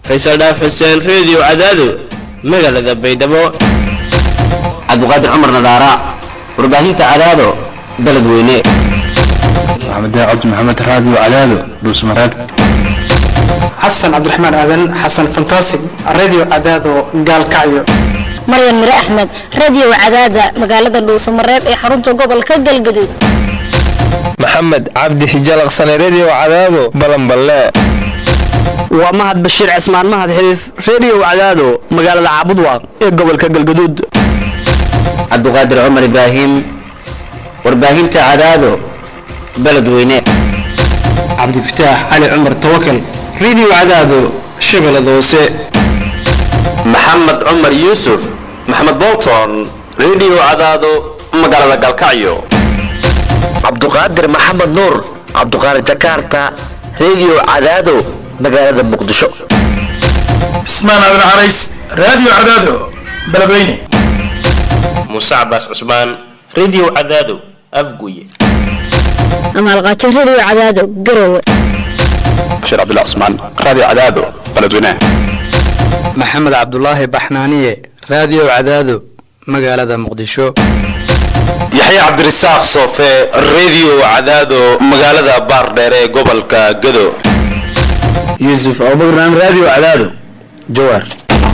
faysal dhaaf xuseen reediyo cadaado magaalada baydhabo cabdiqaadir cumar nadaara warbaahinta cadaado beled weyne maxamed cabdi maxamed raadiyo cadaado dhuusmareeb xasan cabdiraxmaan aadan xasan fantasig radio cadaado gaalkacyo maryan mire axmed radio cadaada magaalada dhuusamareeb ee xarunta gobolka galgaduud maxamed cabdi hijalaqsane redio cadaado balanballe waa mahad bashiir cismaan mahad xiriif redio cadaado magaalada caabudwaaq ee gobolka galgaduud cabdiqaadir cumar ibraahim warbaahinta cadaado beled weyne cabdifataax cali cumar tawakal radio cadaado shabeellada hoose maxamed cumar yuusuf maxamed bolton redio cadaado magaalada galkacyo cabduqaadir maxamed nuur cabduqaadir jakarta redio cadaado magaalada muqdisho cismaan aadan carays radio cadaado beledweyne muuse cabaas cusmaan redio cadaado afguye amaalqaajo radio cadaado garowe bashiir cabdullah cusmaan radio cadaado beledweyne maxamed cabdulaahi baxnaaniye radio cadaado magaalada muqdisho yaxya cabdirasaaq soofe redio cadaado magaalada baardheer ee gobolka gado yuusuf abubakran radio cadaado jawaar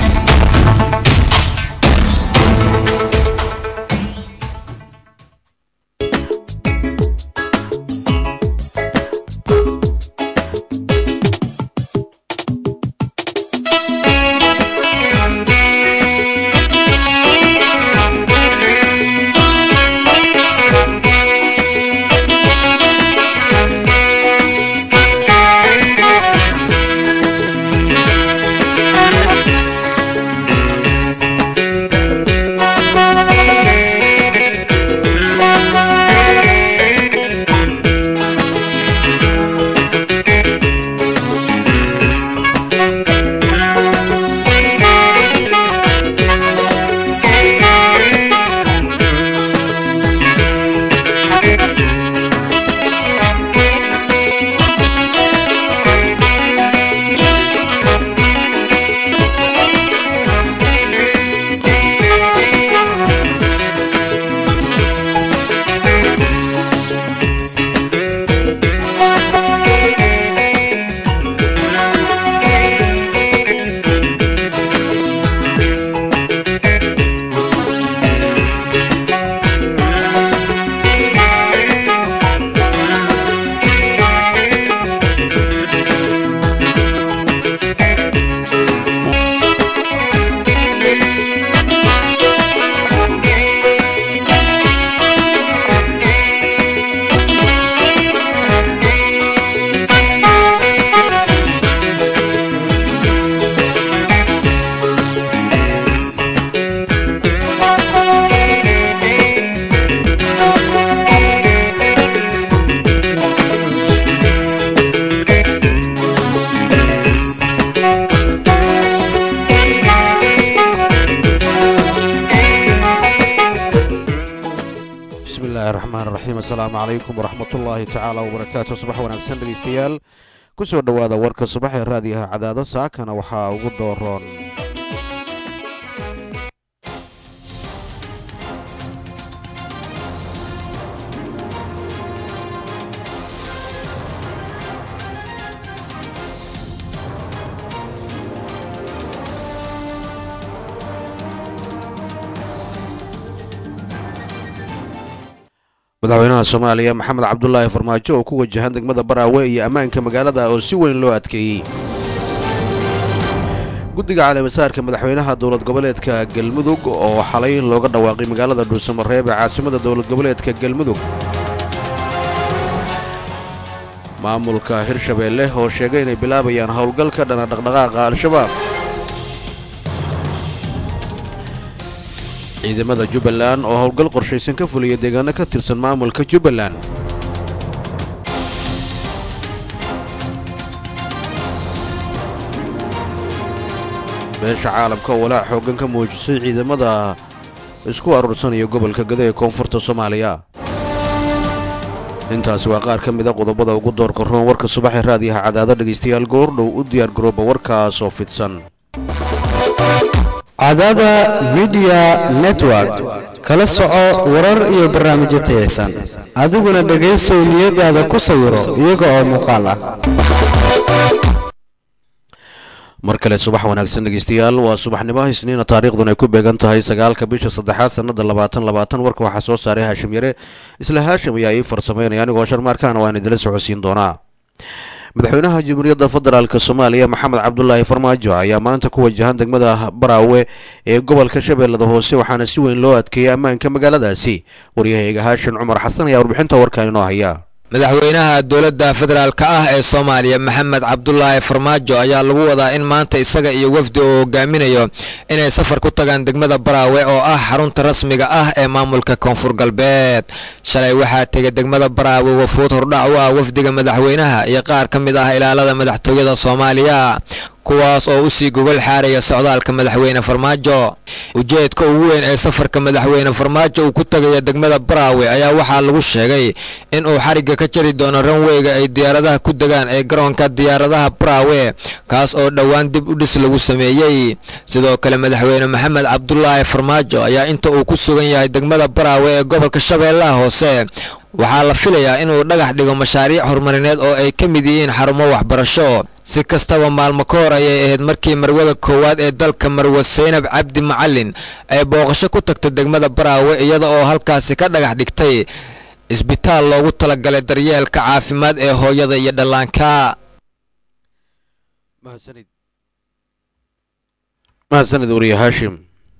asalaamu calaykum waraxmatullaahi tacaala wabarakaatu subax wanaagsan dhegaystayaal ku soo dhowaada warka subax ee raadiyaha cadaado saakana waxaa ugu dooroon madaxweynaha soomaaliya maxamed cabdulaahi farmaajo oo ku wajahan degmada baraawe iyo ammaanka magaalada oo si weyn loo adkeeyey guddiga caleemasaarka madaxweynaha dowlad goboleedka galmudug oo xalay looga dhawaaqay magaalada dhuusamareeb ee caasimada dowlad goboleedka galmudug maamulka hirshabeelle oo sheegay inay bilaabayaan howlgalka dhana dhaqdhaqaaqa al-shabaab ciidamada jubbaland oo howlgal qorshaysan ka fuliya deegaano ka tirsan maamulka jubbaland beesha caalamka oo walaac xooggan ka muujisay ciidamada isku aruursanaya gobolka gado ee koonfurta soomaaliya intaasi waa qaar ka mida qodobada ugu doorka roon warka subaxee raadiyaha cadaado dhegaystayaal goordhow u diyaar garooba warkaasoo fidsan cadaada midiya network kala soco warar iyo barnaamijyo tayaysan adiguna dhegaysow niyadaada ku sawiro iyaga oo muuqaal ah mar kale subax wanaagsan dhegeystayaal waa subaxnimo isniina taariikhdun ay ku beegan tahay sagaalka bisha saddexaad sannada labaatan labaatan warka waxaa soo saaray haashim yare isla haashim ayaa ii farsameynaya anigoo sharmaarkaana waan idila socodsiin doonaa madaxweynaha jamhuuriyadda federaalk soomaaliya maxamed cabdulaahi farmaajo ayaa maanta ku wajahan degmada baraawe ee gobolka shabeellada hoose waxaana si weyn loo adkeeyay ammaanka magaaladaasi waryahayga haashin cumar xasan ayaa warbixinta warkan inoo haya madaxweynaha dowladda federaalk ah ee soomaaliya maxamed cabdulaahi farmaajo ayaa lagu wadaa in maanta isaga iyo wafdi uu hogaaminayo inay safar ku tagaan degmada baraawe oo ah xarunta rasmiga ah ee maamulka koonfur galbeed shalay waxaa tegay degmada baraawe wafuud hordhac u ah wafdiga madaxweynaha iyo qaar ka mid ah ilaalada madaxtooyada soomaaliya kuwaas oo usii gogol xaaraya socdaalka madaxweyne farmaajo ujeedka ugu weyn ee safarka madaxweyne farmaajo uu ku tagaya degmada baraawe ayaa waxaa lagu sheegay in uu xarigga ka jari doono ranweyga ay diyaaradaha ku degaan ee garoonka diyaaradaha baraawe kaas oo dhowaan dib u dhis lagu sameeyey sidoo kale madaxweyne maxamed cabdulaahi farmaajo ayaa inta uu ku sugan yahay degmada baraawe ee gobolka shabeellaha hoose waxaa la filayaa inuu dhagax dhigo mashaariic horumarineed oo ay ka mid yihiin xarumo waxbarasho si kastaba maalmo ka hor ayay ahayd markii marwada koowaad ee dalka marwe saynab cabdi macalin ay booqasho ku tagtay degmada baraawe iyada oo halkaasi ka dhagax dhigtay isbitaal loogu talagalay daryeelka caafimaad ee hooyada iyo dhallaanka mahadsanid wariye haashim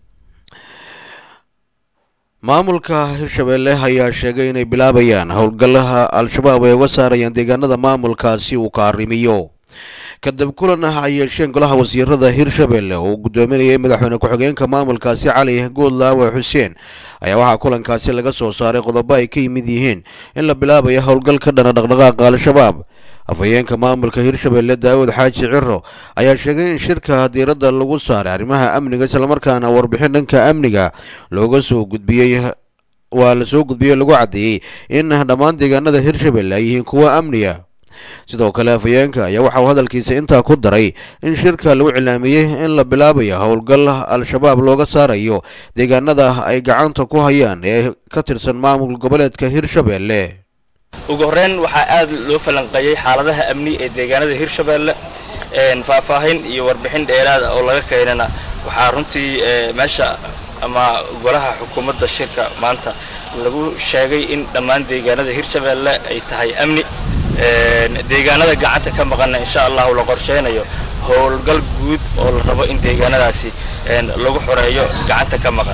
maamulka hirshabeelle ayaa sheegay inay bilaabayaan howlgallaha al-shabaab ay uga saarayaan deegaanada maamulkaasi uu ka arrimiyo kadib kulan ah ay yeesheen golaha wasiirada hirshabeelle oo gudoominayay madaxweyne ku-xigeenka maamulkaasi cali goodlaawe xuseen ayaa waxaa kulankaasi laga soo saaray qodobo ay ka yimid yihiin in la bilaabayo howlgal ka dhana dhaqdhaqaaqa al-shabaab afhayeenka maamulka hirshabeelle daawud xaaji ciro ayaa sheegay in shirka diiradda lagu saaray arrimaha amniga islamarkaana warbixin dhanka amniga looga soo gudbiyey waa la soo gudbiyey lagu caddeeyey in dhammaan deegaanada hirshabeelle ay yihiin kuwo amniga sidoo kale afhayeenka ayaa waxa uu hadalkiisa intaa ku daray in shirka lagu cilaamiyey in la bilaabayo howlgal al-shabaab looga saarayo deegaanada ay gacanta ku hayaan ee ka tirsan maamul goboleedka hirshabeelle ugu horreyn waxaa aad loo falanqeeyey xaaladaha amni ee deegaanada hirshabeelle faahfaahin iyo warbixin dheeraada oo laga keenana waxaa runtii meesha ama golaha xukuumadda shirka maanta lagu sheegay in dhammaan deegaanada hirshabeelle ay tahay amni deegaanada gacanta ka maqanna insha allahu la qorsheynayo howlgal guud oo la rabo in deegaanadaasi lagu xoreeyo gacanta ka maqan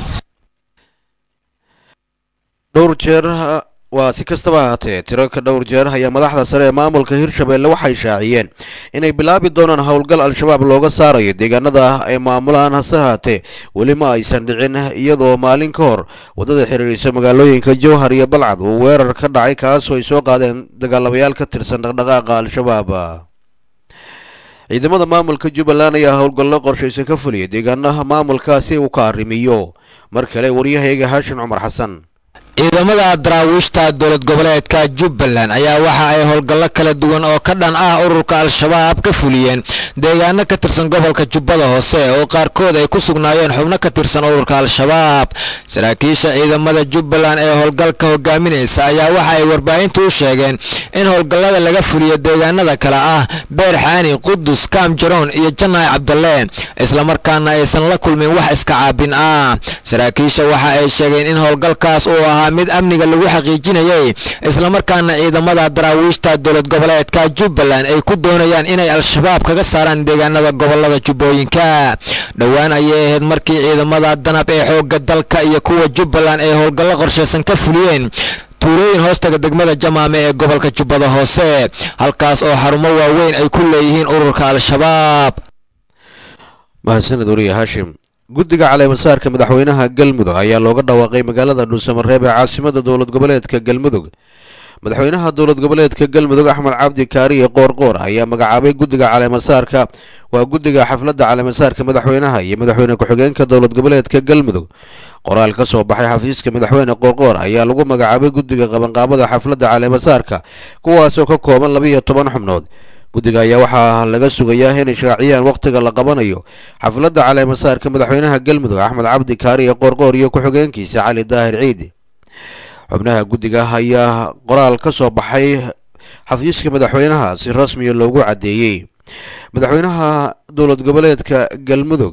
dhowr jeer waa si kastaba ahaatee tiro ka dhowr jeer ayaa madaxda sare ee maamulka hirshabeelle waxay shaaciyeen inay bilaabi doonaan howlgal al-shabaab looga saarayo deegaanada ay maamulaan hase haatee weli ma aysan dhicin iyadoo maalin ka hor waddada xiriirisa magaalooyinka jowhar iyo balcad uu weerar ka dhacay kaasoo ay soo qaadeen dagaalamayaal ka tirsan dhaqdhaqaaqa al-shabaab ciidamada maamulka jubbaland ayaa howlgallo qorshaysan ka fuliyay deegaanaha maamulkaasi uu ka arrimiyo mar kale waryahayga haashin cumar xasan ciidamada daraawiishta dowlad goboleedka jubbaland ayaa waxa ay howlgallo kala duwan oo ka dhan ah ururka al-shabaab ka fuliyeen deegaano ka tirsan gobolka jubbada hoose oo qaarkood ay ku sugnaayeen xubno ka tirsan ururka al-shabaab saraakiisha ciidamada jubbaland ee howlgalka hogaaminaysa ayaa waxa ay warbaahintu u sheegeen in howlgallada laga fuliyo deegaanada kale ah beer xaani qudus kaam jaroon iyo janaay cabdalle islamarkaana aysan la kulmin wax iska caabin ah saraakiisha waxa ay sheegeen in howlgalkaas uu ahaa mid amniga lagu xaqiijinayay islamarkaana ciidamada daraawiishta dowlad goboleedka jubbaland ay ku doonayaan inay al-shabaab kaga saaraan deegaanada gobolada jubbooyinka dhowaan ayay ahayd markii ciidamada danab ee xoogga dalka iyo kuwa jubbaland ay howlgallo qorshaysan ka fuliyeen tuulooyin hoostaga degmada jamaame ee gobolka jubbada hoose halkaas oo xarumo waaweyn ay ku leeyihiin ururka al-shabaab mahadsaned wariye haashim guddiga caleemasaarka madaxweynaha galmudug ayaa looga dhawaaqay magaalada dhuusamareeb ee caasimada dowlad goboleedka galmudug madaxweynaha dowlad goboleedka galmudug axmed cabdi kaariye qoorqoor ayaa magacaabay guddiga caleemasaarka waa guddiga xafladda caleemasaarka madaxweynaha iyo madaxweyne ku-xigeenka dowlad goboleedka galmudug qoraal ka soo baxay xafiiska madaxweyne qoorqoor ayaa lagu magacaabay guddiga qabanqaabada xafladda caleemasaarka kuwaasoo ka kooban labiiyo toban xubnood guddiga ayaa waxaa laga sugayaa inay shaaciyaan wakhtiga la qabanayo xafladda caleemasaarka madaxweynaha galmudug axmed cabdi kaariye qoorqoor iyo ku-xigeenkiisa cali daahir ciidi xubnaha guddiga ayaa qoraal ka soo baxay xafiiska madaxweynaha si rasmiya loogu caddeeyey madaxweynaha dowlad goboleedka galmudug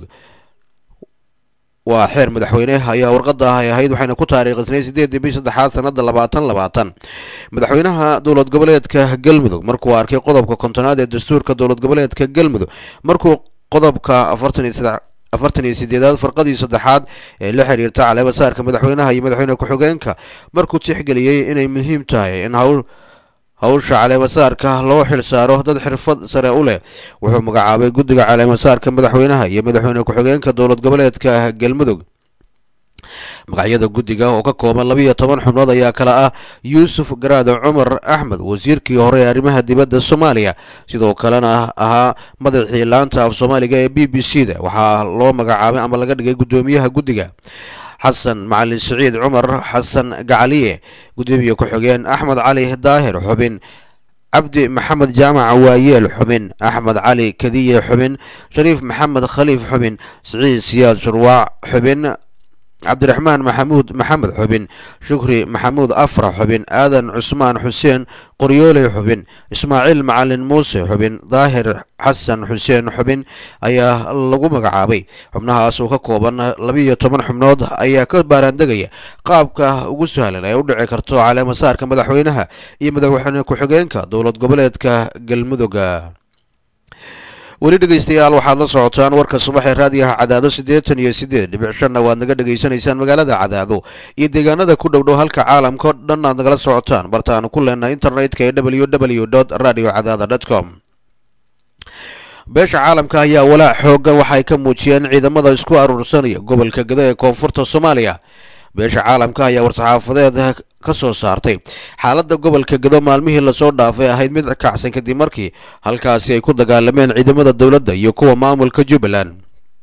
waa xeer madaxweyne ayaa warqada ay ahayd waxayna ku taariikhisnay sideedii bishii saddexaad sanada labaatan labaatan madaxweynaha dowlad goboleedka galmudug markuu arkay qodobka kontonaad ee dastuurka dowlad goboleedka galmudug markuu qodobka afartan iyo saddex afartan iyo sideedaad farqadii saddexaad ee la xiriirta caleemasaarka madaxweynaha iyo madaxweyne ku-xigeenka markuu tixgeliyey inay muhiim tahay in hawl hawsha caleemasaarka loo xilsaaro dad xirfad sare u leh wuxuu magacaabay guddiga caleemasaarka madaxweynaha iyo madaxweyne ku-xigeenka dowlad goboleedka galmudug magacyada guddiga oo ka kooban labiiyo toban xubnood ayaa kale ah yuusuf garaado cumar axmed wasiirkii hore ee arrimaha dibadda soomaaliya sidoo kalena ahaa madaxii laanta af soomaaliga ee b b c da waxaa loo magacaabay ama laga dhigay guddoomiyaha guddiga xasan macalin siciid cumar xasan gacaliye gudoomiye ku-xigeen axmed cali daahir xubin cabdi maxamed jaamac waayeel xubin axmed cali kadiye xubin shariif maxamed khaliif xubin siciid siyaad shurwaac xubin cabdiraxmaan maxamuud maxamed xubin shukri maxamuud afra xubin aadan cusmaan xuseen qoryooley xubin ismaaciil macalin muuse xubin daahir xasan xuseen xubin ayaa lagu magacaabay xubnahaas oo ka kooban labiiyo toban xubnood ayaa ka baaraandegaya qaabka ugu sahlan ee u dhici karto caleemasaarka madaxweynaha iyo madaxweyne ku-xigeenka dowlad goboleedka galmudugga weli dhegeystayaal waxaad la socotaan warka subax ee raadiyaha cadaado siddeetan iyo siddeed dhibic shanna waad naga dhegaysanaysaan magaalada cadaado iyo deegaanada ku dhow dhow halka caalamka o dhan aad nagala socotaan bartaanu ku leenahay internetka ee w w dot radio cadaada dot com beesha caalamka ayaa walaac xoogan waxay ka muujiyeen ciidamada isku aruursanaya gobolka gado ee koonfurta soomaaliya beesha caalamka ayaa war-saxaafadeed ka soo saartay xaaladda gobolka gado maalmihii lasoo dhaafay ahayd mid kacsan kadib markii halkaasi ay ku dagaalameen ciidamada dowladda iyo kuwa maamulka jubbaland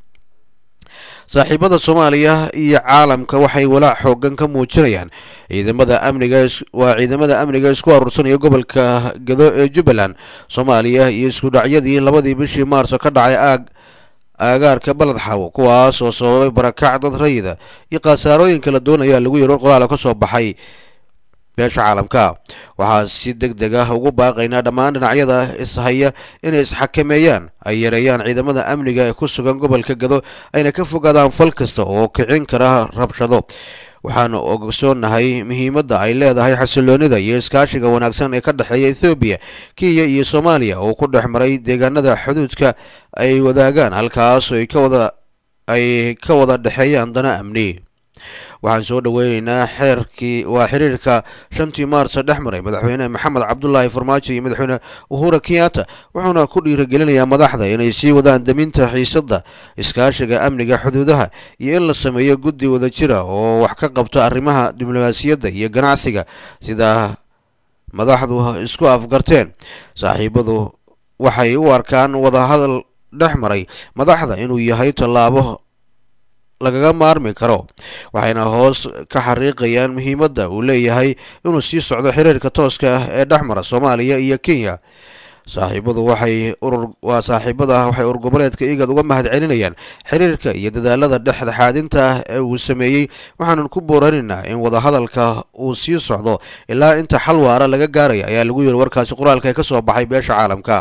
saaxiibada soomaaliya iyo caalamka waxay walaac xoogan ka muujinayaan ciidamada amniga waa ciidamada amniga isku aruursanaya gobolka gado ee jubbaland soomaaliya iyo isku dhacyadii labadii bishii maarso ka dhacay aag aagaarka baled xawo kuwaas oo sababay barakac dad rayida iyo khasaarooyin kala duwan ayaa lagu yiri qoraal ka soo baxay beesha caalamka waxaa si deg deg ah ugu baaqaynaa dhammaan dhinacyada ishaya inay isxakameeyaan ay yareeyaan ciidamada amniga ee ku sugan gobolka gado ayna ka fogaadaan fal kasta oo kicin kara rabshado waxaanu ogsoonnahay muhiimadda ay leedahay xasiloonida iyo iskaashiga wanaagsan ee ka dhexeeya ethoobiya kenya iyo soomaaliya oo ku dhex maray deegaanada xuduudka ay wadaagaan halkaas ay ka wada ay ka wada dhexeeyaan dana amni waxaan soo dhoweyneynaa xeerkii waa xiriirka shantii maarsa dhex maray madaxweyne maxamed cabdulaahi farmaajo iyo madaxweyne uhura kenyatta wuxuuna ku dhiirigelinayaa madaxda inay sii wadaan daminta xiisadda iskaashiga amniga xuduudaha iyo in la sameeyo guddi wadajira oo wax ka qabto arrimaha diblomaasiyadda iyo ganacsiga sida madaxdu isku afgarteen saaxiibadu waxay u arkaan wadahadal dhex maray madaxda inuu yahay tallaabo lagaga maarmi karo waxayna hoos ka xariiqayaan muhiimadda uu leeyahay inuu sii socdo xiriirka tooska ah ee dhex mara soomaaliya iyo kenya saaxiibadu waxay urur waa saaxiibada waxay urur goboleedka igad uga mahad celinayaan xiriirka iyo dadaalada dhexdhexaadinta ah ee uu sameeyey waxaanan ku booranaynaa in wadahadalka uu sii socdo ilaa inta xal waara laga gaaraya ayaa lagu yiri warkaasi qoraalka ee ka soo baxay beesha caalamka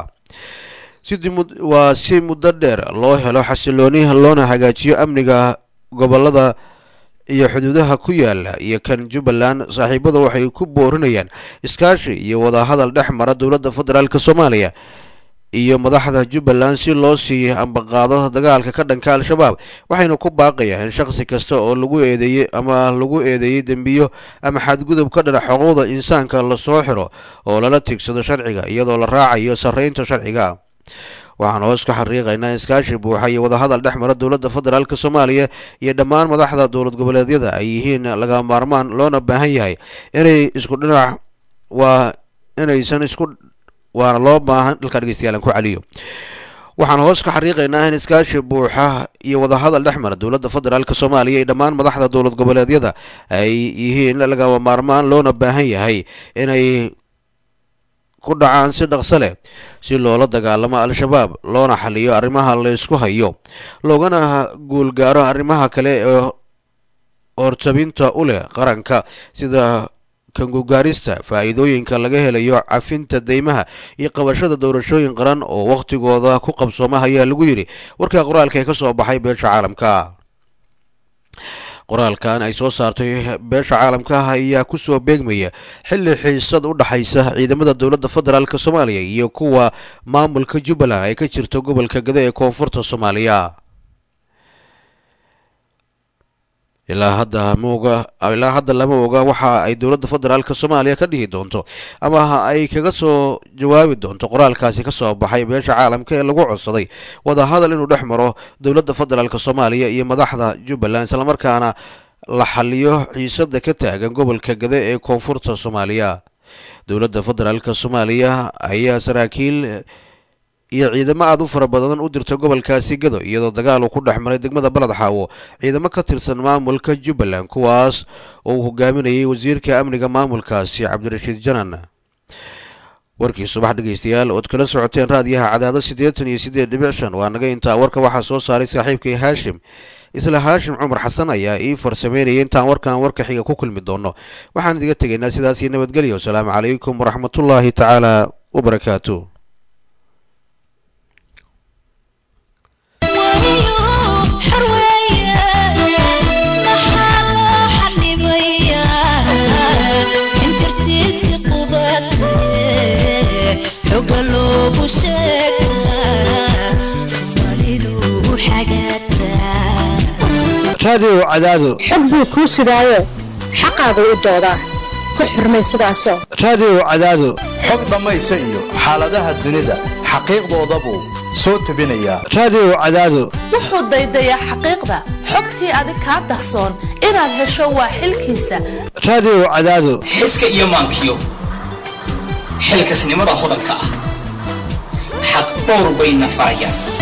waa si muddo dheer loo helo xasilooni loona hagaajiyo amniga gobolada iyo xuduudaha ku yaala iyo kan jubbaland saaxiibadu waxay ku boorinayaan iskaashi iyo wadahadal dhex mara dowladda federaalk soomaaliya iyo madaxda jubbaland si loo sii ambaqaado dagaalka ka dhanka al-shabaab waxayna ku baaqayaan in shaqsi kasta oo lagu eedeeyey ama lagu eedeeyey dembiyo ama xadgudub ka dhana xuquuqda insaanka lasoo xiro oo lala tigsado sharciga iyadoo la raacayo sarreynta sharciga waxaan hoos ka xariiqaynaa iskaashi buuxa iyo wadahadal dhex mara dowladda federaalk soomaaliya iyo dhammaan madaxda dowlad goboleedyada ay yihiin laga maarmaan loona baahan yahay inay isku dhinac waa inaysan isku waana loo baahan dalka dhegeystayaal aan ku celiyo waxaan hoos ka xariiqaynaa in iskaashi buuxa iyo wadahadal dhex mara dowladda federaalk soomaaliya iyo dhammaan madaxda dowlad goboleedyada ay yihiin lagama maarmaan loona baahan yahay inay ku dhacaan si dhaqso leh si loola dagaalamo al-shabaab loona xaliyo arrimaha la isku hayo loogana guulgaaro arrimaha kale ee hortabinta u leh qaranka sida kangugaarista faa'iidooyinka laga helayo cafinta deymaha iyo qabashada doorashooyin qaran oo wakhtigooda ku qabsooma ayaa lagu yidhi warka qoraalka ee ka soo baxay beesha caalamka qoraalkan ay soo saartay beesha caalamka ah ayaa kusoo beegmaya xilli xiisad u dhaxaysa ciidamada dowladda federaalk soomaaliya iyo kuwa maamulka jubbaland ay ka jirto gobolka gada ee koonfurta soomaaliya ilaa hadda maoga ilaa hadda lama oga waxa ay dowladda federaalk soomaaliya ka dhihi doonto ama ay kaga soo jawaabi doonto qoraalkaasi ka soo baxay beesha caalamka ee lagu codsaday wadahadal inuu dhex maro dowladda federaalk soomaaliya iyo madaxda jubbaland islamarkaana la xaliyo xiisada ka taagan gobolka gade ee koonfurta soomaaliya dowladda federaalk soomaaliya ayaa saraakiil iyo ciidamo aada u fara badan u dirta gobolkaasi gado iyadoo dagaal uu ku dhex maray degmada baled xaawo ciidamo ka tirsan maamulka jubbaland kuwaas oo uu hogaaminayay wasiirka amniga maamulkaasi cabdirashiid janan warkii subax dhegeystayaal ood kala socoteen raadiyaha cadaado siddeetan iyo siddeed dhibic shan waa naga intaa warka waxaa soo saaray saaxiibkay haashim isla haashim cumar xasan ayaa ii farsameynaya intaan warkan warka xiga ku kulmi doono waxaan idiga tegaynaa sidaas iyo nabadgelyo wasalaamu calaykum waraxmatullaahi tacaala wabarakaatu raadiyow cadaado xog buu kuu sidaayo xaqaagu u doodaa ku xurmay sidaasoo raadiyow cadaado xog dhammaysa iyo xaaladaha dunida xaqiiqdoodabuu soo tebinayaa raadiyow cadaado wuxuu daydayaa xaqiiqda xogtii adig kaa dahsoon inaad hesho waa xilkiisa raadiyow cadaado xiska iyo maankiyo xilkasnimada hodanka ah xaq dhowr bayna farayaan